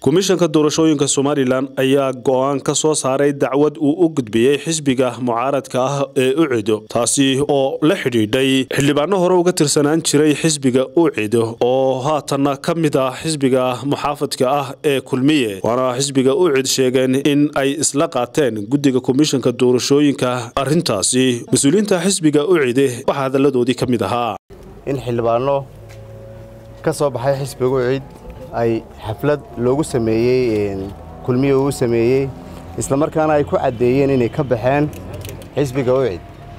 komishanka doorashooyinka somalilan ayaa go-aan ka soo saaray dacwad uu u gudbiyey xisbiga mucaaradka ah ee ucido taasi oo la xidhiidhay xildhibaano hore uga tirsanaan jiray xisbiga ucido oo haatanna ka mid ah xisbiga muxaafadka ah ee kulmiye waana xisbiga ucid sheegeen in ay isla qaateen guddiga komishanka doorashooyinka arrintaasi mas-uuliyiinta xisbiga ucide waxaa hadalladoodii ka mid ahaa in xildhibaano ka soo baxay xisbiga ucid ay xaflad loogu sameeyey kulmiye uu sameeyey isla markaana ay ku caddeeyeen inay ka baxeen xisbiga ucid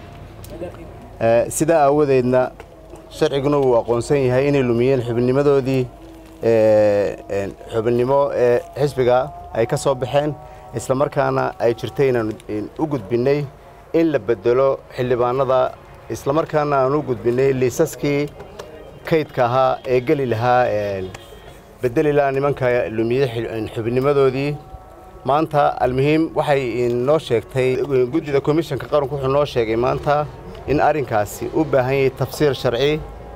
sidaa aawadeedna sharciguna uu aqoonsan yahay inay lumiyeen xubinnimadoodii xubinnimo ee xisbiga ay ka soo baxeen isla markaana ay jirtay inaan u gudbinnay in la bedelo xildhibaanada isla markaana aan u gudbinnay liisaskii kaydka ahaa ee geli lahaa bedeli lahaa nimanka lumiyey xubinnimadoodii maanta almuhiim waxay noo sheegtay guddida komishanka qaranku wuxuu noo sheegay maanta in arrinkaasi u baahan yahay tafsiir sharci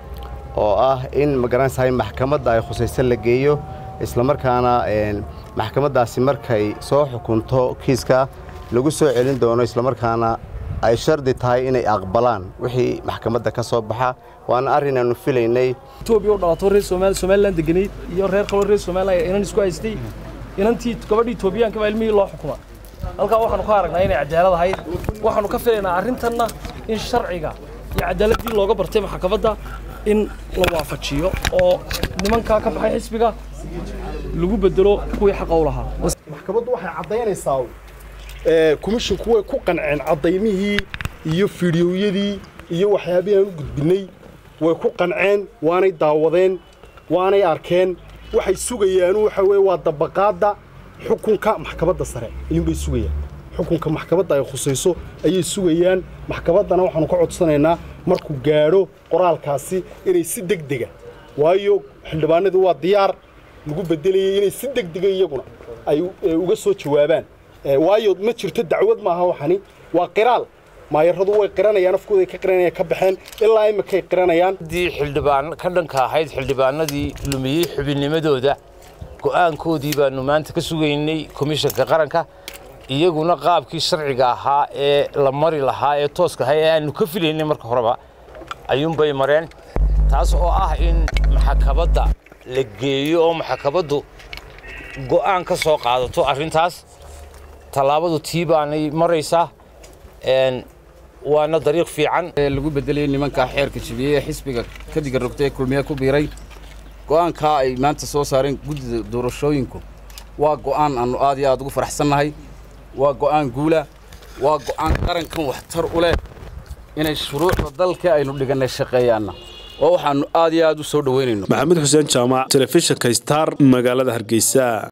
oo ah in magaranaysahay maxkamadda ay khusaysan la geeyo isla markaana maxkamaddaasi markay soo xukunto kiiska lagu soo celin doono isla markaana ay shardi tahay inay aqbalaan wixii maxkamadda ka soo baxa waana arrin aanu filaynay etoobiya u dhalato reer somalilan deganayd iyo reer kaloo reer somalilan inan isku haystay inantii gabadhii etoobiyaanka baa ilmihii loo xukuma halkaa waxaanu ka aragnaa inay cadaalad ahayd waxaanu ka filaynaa arrintanna in sharciga iyo cadaaladdii looga bartay maxkamadda in la waafajiyo oo nimankaa ka baxay xisbiga lagu bedelo kuwii xaqa u lahaa maxkamaddu waxay caddaynaysaa komishinku way ku qanceen caddaymihii iyo fiidhiyowyadii iyo waxyaabihii aan u gudbinnay way ku qanceen waanay daawadeen waanay arkeen waxay sugayaan waxa weye waa dabaqaadda xukunka maxkamadda sare ayuunbay sugayaan xukunka maxkamadda ay khusayso ayay sugayaan maxkamaddana waxaanu ka codsanaynaa markuu gaadho qoraalkaasi inay si degdega waayo xildhibaanadu waa diyaar lagu beddelayay inay si degdega iyaguna ay uga soo jawaabaan waayo ma jirto dacwad maaha waxani waa qiraal maayaradu way qiranayaan afkooday ka qiranayaan ka baxeen ilaa imakay qiranayaan haddii xildhibaan ka dhanka ahayd xildhibaanadii lumiyey xubinnimadooda go'aankoodii baanu maanta ka sugaynay komishanka qaranka iyaguna qaabkii sharciga ahaa ee la mari lahaa ee tooska ahaa ee aanu ka filaynay marka horeba ayuunbay mareen taas oo ah in maxkamadda la geeyo oo maxkamaddu go'aan ka soo qaadato arrintaas tallaabadu tii baanay maraysaa waana dariiq fiican lagu bedelay nimanka xeerka jibiyey ee xisbiga ka diga rogtay ee kulmiye ku biiray go'aankaa ay maanta soo saareen guddida doorashooyinku waa go'aan aannu aad iyo aad ugu faraxsannahay waa go'aan guula waa go'aan qarankan waxtar u leh inay shuruucda dalka aynu dhigannay shaqeeyaanna oo waxaannu aad iyo aad u soo dhoweynayno maxamed xuseen jaamac telefishinka star magaalada hargeysa